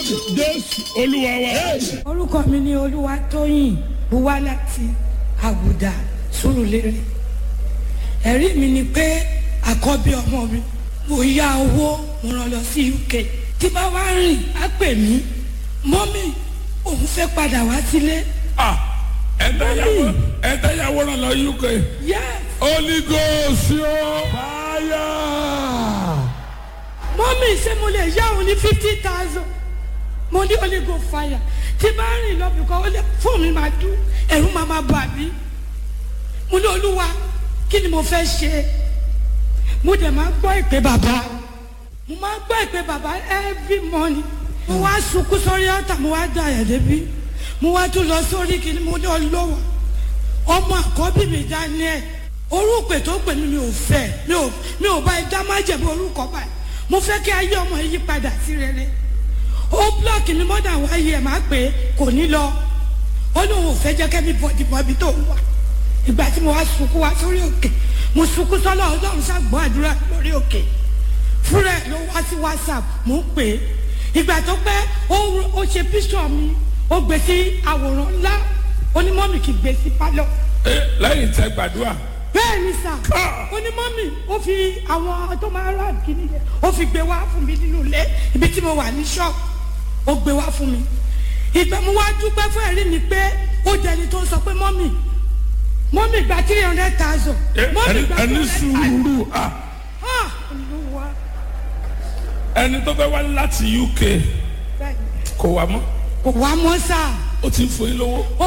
jésù olúwa wa. orúkọ mi ni olúwatóyìn buwá láti àgùdà sùrùlérè ẹ̀rí mi ni pé àkọ́bí ọmọ mi mo yá owó mo rán lọ sí uk tí bá wá rìn á pè mí mọ́mì òun fẹ́ padà wá sílé Ah, ẹ̀dáyàwó ẹ̀dáyàwó ràn lọ uk yes holy ghost yóò fàyà. mọ́mì ṣé mo lè yá òun ní fifty thousand mo ní holy go fire tí bá rìn lọ bìkọ́ ó lè fún mi máa dún ẹ̀rù máa máa bà mí mo ní olúwa kí ni mo fẹ́ ṣe mo dẹ̀ máa gbọ́ ìpè bàbá mo máa gbọ́ ìpè bàbá every morning mo wá sunkún sórí ọ̀tà mo wá da ẹ̀ débi mo wá tún lọ sórí kìíní mo ní ọlọ́wọ́ ọmọ àkọ́bí mi daniel orúkọ tó pè mí mi ò fẹ́ mi ò mi ò bá ẹ dá májèmí orúkọ báyìí mo fẹ́ kí ayé ọmọ yìí padà sí rere ó blọọkì mi mọ́dà wáyé ẹ̀ máa pè é kò ní lọ ó lóun ò fẹ́ jẹ́ kẹ́mi bọ̀dì bọ̀bí tó wà ìgbà tí mo wá sunkún wá sórí òkè mo sunkún sọ́lọ́ ọlọ́run ṣàgbọ́ àdúrà lórí òkè fúnra ẹ̀ ló wá sí whatsapp mo ń pè é ìgbà tó pẹ́ ó ó ṣe píṣọ̀ mi ó gbé sí àwòrán ńlá onímọ̀mì kì í gbé sí pálọ̀ Ẹ, lẹ́yìn tẹ gbàdúrà bẹ́ẹ̀ ni sà onímọ̀mì ó fi àwọn tó máa rà kíní yẹn ó fi gbé wá fún mi nínú ilé ibi tí mo wà ní ṣọ́ọ̀bù ó gbé wá fún mi ìgbà mo wá dúpẹ́ fún ẹ̀rí mi pé ó jẹni tó ń sọ pé mọ́mì mọ́mì gba three hundred thousand Ẹ, mọ́mì ẹni gba ẹni three hundred thousand sùúrù ah, ah olúwa ẹni tó fẹ́ wá láti uk bẹ́ẹ̀ ni kò wá mọ́ kò wá mọ́ sáà ó ti ń fún yín lówó. ó